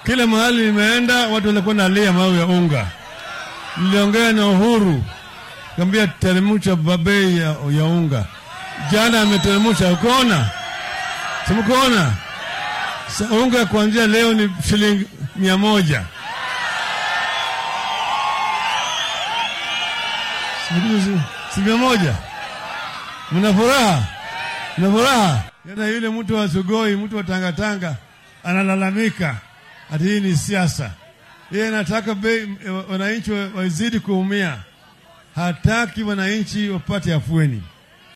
Kila mahali nimeenda watu walikuwa nalia mau ya unga. Niliongea na Uhuru kambia teremsha bei ya, ya unga. Jana ameteremsha, ukoona? Simkuona? Unga kuanzia leo ni shilingi mia moja. Si mia moja? Mna furaha? Mna furaha? Yana yule mtu wa Sugoi, mtu wa Tangatanga analalamika ati hii ni siasa. Yeye anataka bei wananchi wazidi kuumia, hataki wananchi wapate afueni.